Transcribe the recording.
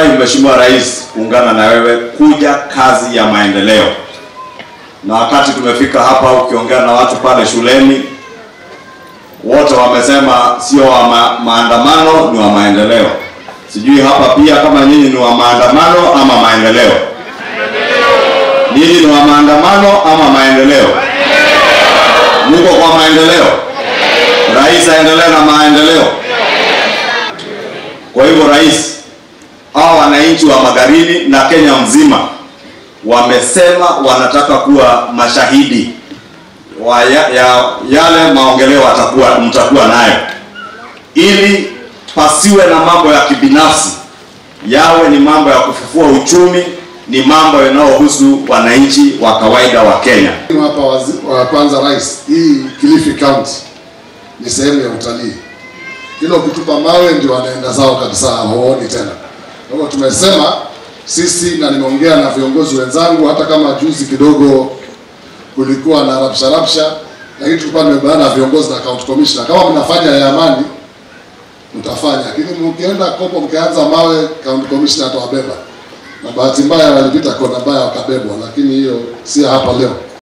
Nimefurahi Mheshimiwa Rais kuungana na wewe kuja kazi ya maendeleo, na wakati tumefika hapa, ukiongea na watu pale shuleni, wote wamesema sio wa ma maandamano, ni wa maendeleo. Sijui hapa pia kama nyinyi ni wa maandamano ama maendeleo. Nyinyi ni wa maandamano ama maendeleo? Muko kwa maendeleo? Rais aendelee na maendeleo. Kwa hivyo rais, hawa wananchi wa Magarini na Kenya mzima wamesema wanataka kuwa mashahidi wa ya, ya, yale maongeleo atakuwa mtakuwa nayo, ili pasiwe na mambo ya kibinafsi, yawe ni mambo ya kufufua uchumi, ni mambo yanayohusu wananchi wa kawaida wa Kenya. Hapa wazi, wa kwanza rais, hii Kilifi County ni sehemu ya utalii. Kila ukitupa mawe ndio wanaenda zao kabisa, hawaoni tena. Kwa hivyo tumesema sisi, na nimeongea na viongozi wenzangu, hata kama juzi kidogo kulikuwa na rapsha rapsha, lakini tulikuwa tumebana na viongozi na county commissioner, kama mnafanya ya amani mtafanya, lakini mkienda kopo mkianza mawe, county commissioner atawabeba. Na bahati mbaya walipita kona mbaya wakabebwa, lakini hiyo si hapa leo.